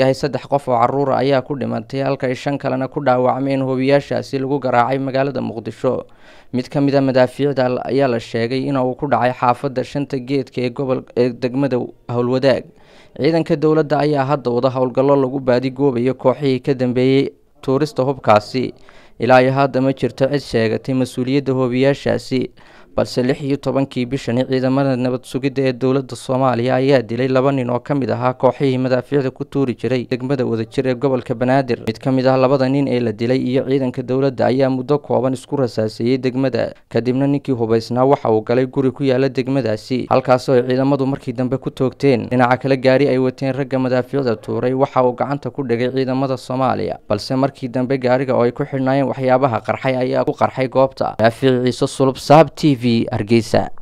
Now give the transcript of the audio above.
yahay saddex qof oo caruura ayaa ku dhimatay halka ay shan kalena ku dhaawacmeen hoobiyaashaasi lagu garaacay magaalada muqdisho mid ka mid a madaafiicda ayaa la sheegay in uu ku dhacay xaafadda shanta geedka ee gobol ee degmada howlwadaag ciidanka dowladda ayaa hadda wada howlgallo lagu baadigoobayo kooxihii ka dambeeyey tuurista hubkaasi ilaa iyo hadda ma jirto cid sheegatay mas-uuliyadda hoobiyaashaasi balse lix iyo tobankii bishani ciidamada nabad sugidda ee dowladda soomaaliya ayaa dilay laba nin oo ka mid ahaa kooxihii madaafiicda ku tuuri jiray degmada wadajir ee gobolka banaadir mid ka mid ah labada nin ee la dilay iyo ciidanka dowladda ayaa muddo kooban isku rasaaseeyey degmada kadibna ninkii hubaysnaa waxa uu galay guri ku yaala degmadaasi halkaasoo ay ciidamadu markii dambe ku toogteen dhinaca kale gaari ay wateen ragga madaafiicda tuuray waxa uu gacanta ku dhigay ciidamada soomaaliya balse markii dambe gaariga oo ay ku xidhnaayeen waxyaabaha qarxay ayaa ku qarxay goobta daafiic ciise sulub saab t v hargeysa